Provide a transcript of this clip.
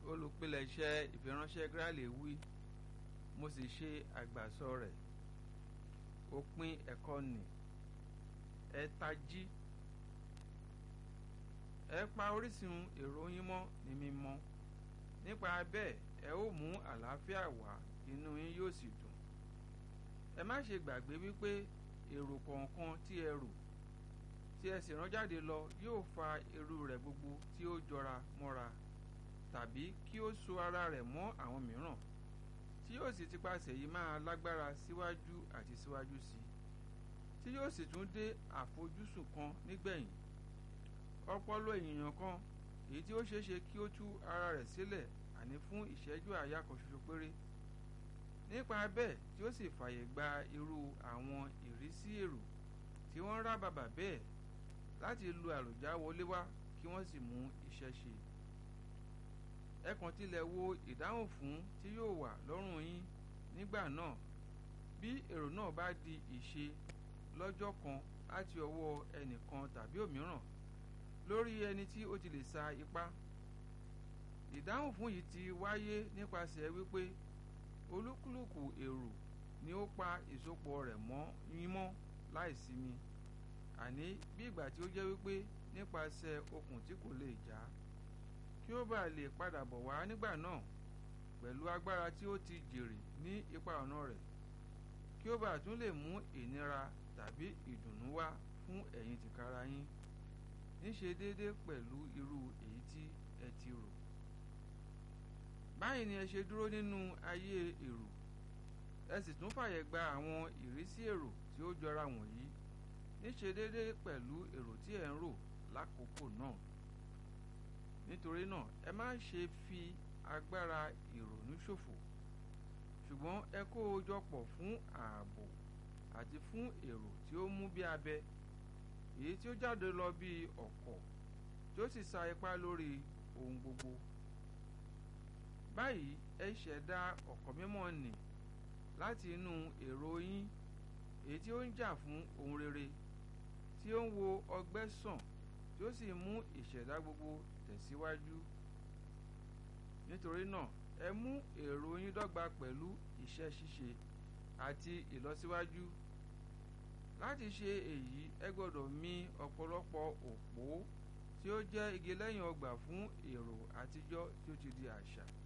olùpilẹ̀ṣẹ̀ ìfiránṣẹ́ Gráàlì wí mo sì ṣe àgbàsọ rẹ̀ òpin ẹ̀kọ́ nì ẹ tají ẹ pa orísun èrò yín mọ́ ní mímọ́ nípa bẹ́ẹ̀ ẹ ó mú àlàáfíà wá inú yín yóò sì dùn ẹ má ṣe gbàgbé wípé èrò kọ̀ọ̀kan tí ẹ rò tí ẹ sì rán jáde lọ yóò fa irú rẹ̀ gbogbo tí ó jọra mọ́ra tàbí kí ó so ara rẹ̀ mọ́ àwọn mìíràn tí yóò sì tipasẹ̀ yìí máa lágbára síwájú àti síwájú sí tí yóò sì tún dé àfojúsùn kan nígbẹ̀yìn ọpọlọ ènìyàn kan èyí tí ó ṣeéṣe kí ó tú ara rẹ̀ sílẹ̀ àní fún ìṣẹ́jú àyà kan ṣoṣo péré nípa bẹ́ẹ̀ tí ó sì fàyè gba irú àwọn ìrísí èrò tí wọ́n rá bàbà bẹ́ẹ̀ láti lu àlùjá wọlé wá kí wọ́n sì mú iṣẹ́ ṣe ẹ kàn tilẹ̀ wo ìdáhùn fún tí yóò wà lọ́rùn yín nígbà náà bí èrò náà bá di ìṣe lọ́jọ́ kan láti ọwọ́ ẹnìkan tàbí òmíràn lórí ẹni tí ó ti lè sa ipá ìdáhùn fún yìí ti wáyé nípasẹ̀ wípé olúkúlùkù èrò ni ó pa ìsopọ̀ rẹ̀ mọ́ yín mọ́ láìsinmi àní bí ìgbà tí ó jẹ́ wípé nípasẹ̀ okùn tí kò lè já kí ó bá lè padà bọ̀ wá nígbà náà pẹ̀lú agbára tí ó ti jèrè ní ipa ọ̀nà rẹ̀ kí ó bá tún lè mú ìnira tàbí ìdùnnú wá fún ẹ̀yin tìkára yín níṣe déédéé pẹ̀lú irú èyí tí ẹ ti rò báyìí ni ẹ ṣe dúró nínú ayé èrò ẹ sì tún fàyè gba àwọn ìrísí èrò tí ó jọra wọ̀nyí níṣe déédéé pẹ̀lú èrò tí ẹ ń rò lákòókò náà nítorí náà ẹ má ṣe fi agbára ìrònú ṣòfò ṣùgbọ́n ẹ kó o jọ pọ̀ fún ààbò àti fún èrò tí ó mú bí abẹ èyí tí ó jáde lọ bí ọ̀kọ̀ tí ó sì sa ipá lórí ohun gbogbo báyìí ẹ ṣẹ̀dá ọ̀kọ̀ mímọ́ nì láti inú èrò yín èyí tí ó ń jà fún ohun rere tí ó ń wo ọgbẹ́ sàn tí ó sì mú ìṣẹ̀dá gbogbo tẹ̀síwájú nítorí náà ẹ mú èrò yín dọ́gba pẹ̀lú iṣẹ́ ṣíṣe àti ìlọsíwájú láti ṣe èyí ẹ gbọ́dọ̀ mì ọ̀pọ̀lọpọ̀ òpó tí ó jẹ́ igi lẹ́yìn ọgbà fún èrò àtijọ́ tí ó ti di àṣà